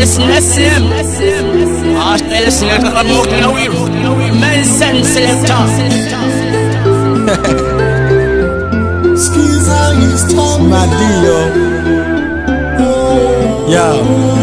نسيم عاشق سلك المقلوي من سن سلكتا Madio Yo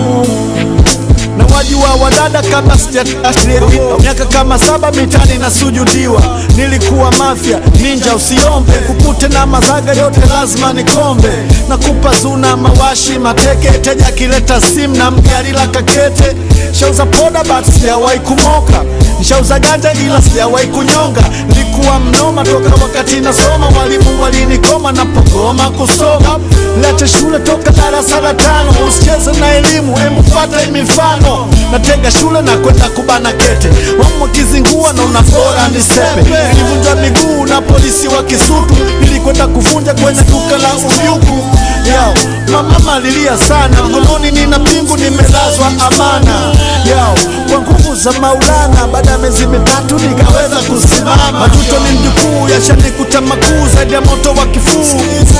na wajua wadada kabla sijatashiriwa miaka kama saba mitani na sujudiwa nilikuwa mafya ninja usiombe kukute na mazaga yote lazima nikombe na kupa zuna mawashi mateke teja akileta simu na mgari la kakete shauza poda but sijawahi kumoka nishauza ganja ila sijawahi kunyonga nilikuwa mnoma toka wakati nasoma walimu walinikoma napogoma kusoma lete shule toka darasa la tano usicheze na elimu emufata mifano natega shule na kwenda kubana kete wamo kizingua na unafora nisepe nilivunjwa miguu na polisi wa Kisutu nilikwenda kuvunja kwenye duka la Uyuku yao mama alilia sana mkononi nina mbingu nimelazwa amana yao kwa nguvu za Maulana baada ya miezi mitatu nikaweza kusimama matuto ni mjukuu yashanikuta makuu zaidi ya moto wa kifuu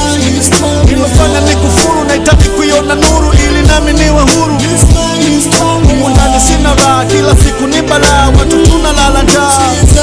nimefanya ni kufuru nahitaji kuiona nuru ili nami niwe huru humu ndani sina raha kila siku ni balaa watu tunalala njaa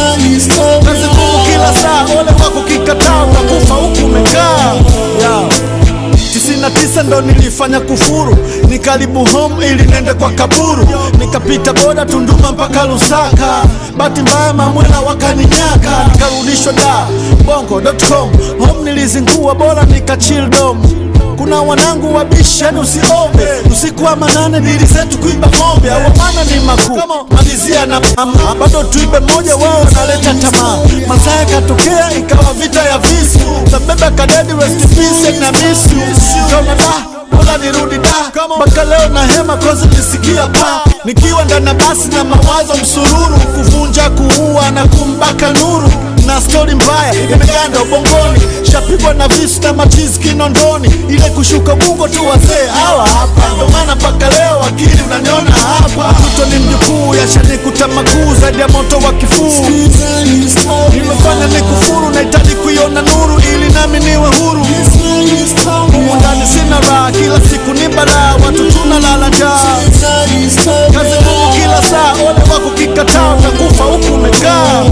kazi ngumu kila saa ole wako kikataa utakufa huku umekaa yeah. tisini na tisa ndo nilifanya kufuru nikaribu home ili nende kwa kaburu nikapita boda Tunduma mpaka Lusaka bahati mbaya mamwela wakaninyaka nikarudishwa da bongo.com home nilizingua bora nikachill dom kuna wanangu wabishi yani usiombe usiku wa manane dili zetu kuiba ng'ombe awamana ni makuu malizia na mama bado tuibe moja wao naleta tamaa masaa yakatokea ikawa vita ya visu tabeba kadedi rest in peace na miss you kama da bora nirudi da mpaka leo na hema kozi nisikia pa nikiwa ndana basi na mawazo msururu kuvunja kuua na kumbaka nuru na stori mbaya imeganda ubongoni shapigwa na visu na machizi kinondoni ile kushuka bungo tu wazee hawa hapa ndo maana mpaka leo akili unaniona hapa mtoto ni mjukuu yashanikuta makuu zaidi ya moto wa kifuu nimefanya ni kufuru nahitaji kuiona nuru ili nami niwe huru humu ndani sina raha kila siku ni balaa watu tunalala njaa kazi ngumu kila saa ole wako kikataa utakufa huku umekaa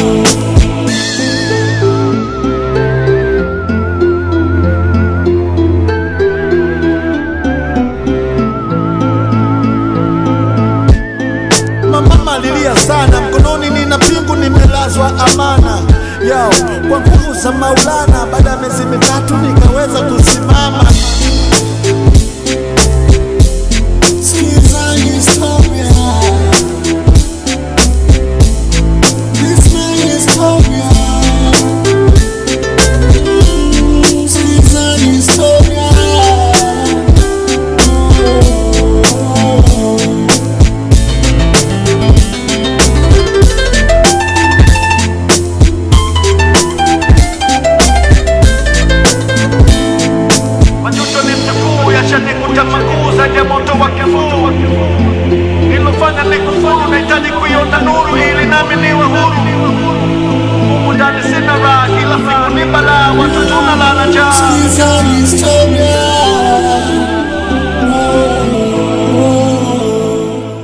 mama alilia sana mkononi nina pingu nimelazwa amana yao kwa nguvu za Maulana baada ya miezi mitatu nikaweza kusimama majuto ni mjukuu yashanikuta makuu zaidi ya moto wa kifuu nilofanya ni kufuru nahitaji kuiona nuru ili nami niwe huru